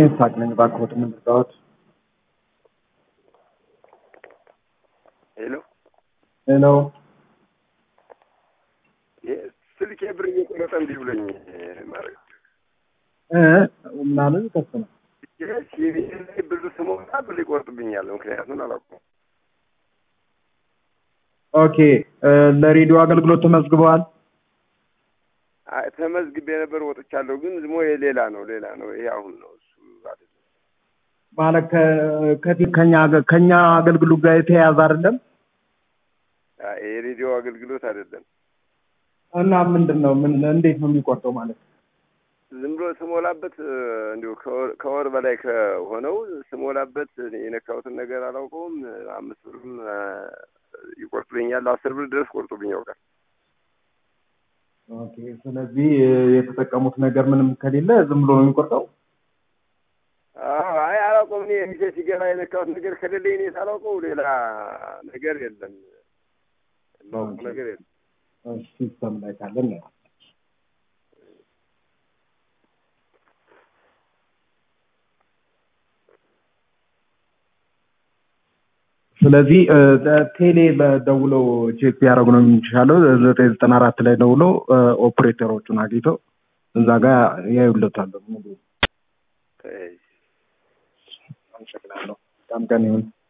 ሳቅ ነኝ። እባክዎት ምን ልርዳዎት? ሄሎ ሄሎ ስልኬ ብር እየቆረጠ እንዲህ ብሎኝ ማድረግ እ ምናምን ከፍ ነው። ሲቪ ላይ ብር ስሞላ ብር ይቆርጥብኛል። ምክንያቱም አላውቀውም። ኦኬ እ ለሬዲዮ አገልግሎት ተመዝግበዋል? አይ ተመዝግቤ ነበር ወጥቻለሁ። ግን ዝሞ የሌላ ነው ሌላ ነው። ይሄ አሁን ነው እሱ አይደለም። ማለት ከ- ከቲ- ከኛ አገ- ከኛ አገልግሎት ጋር የተያያዘ አይደለም አይ የሬዲዮ አገልግሎት አይደለም። እና ምንድን ነው ምን እንዴት ነው የሚቆርጠው ማለት ነው? ዝም ብሎ ስሞላበት እ፣ እንዲሁ ከወር- ከወር በላይ ከሆነው ስሞላበት እኔ የነካሁትን ነገር አላውቀውም። አምስት ብርም እ፣ ይቆርጡብኛል። አስር ብር ድረስ ቆርጡብኝ ያውቃል። ኦኬ ስለዚህ እ፣ የተጠቀሙት ነገር ምንም ከሌለ ዝም ብሎ ነው የሚቆርጠው? አዎ፣ አይ አላውቀውም። እኔ ሚሴ ሲገባ የነካሁት ነገር ከሌለ እኔ ሳላውቀው ሌላ ነገር የለም። የማውቀው ነገር የለም። እሺ ሲስተም ላይ ካለን ነው። ስለዚህ እ፣ ቴሌ በደውለው ቼክ ቢያደርጉ ነው የሚሻለው። ዘጠኝ ዘጠና አራት ላይ ደውለው እ፣ ኦፕሬተሮቹን አግኝተው እዛ ጋር ያዩለታል። ሙሉ እሺ። አመሰግናለሁ። በጣም ቀን ይሁን።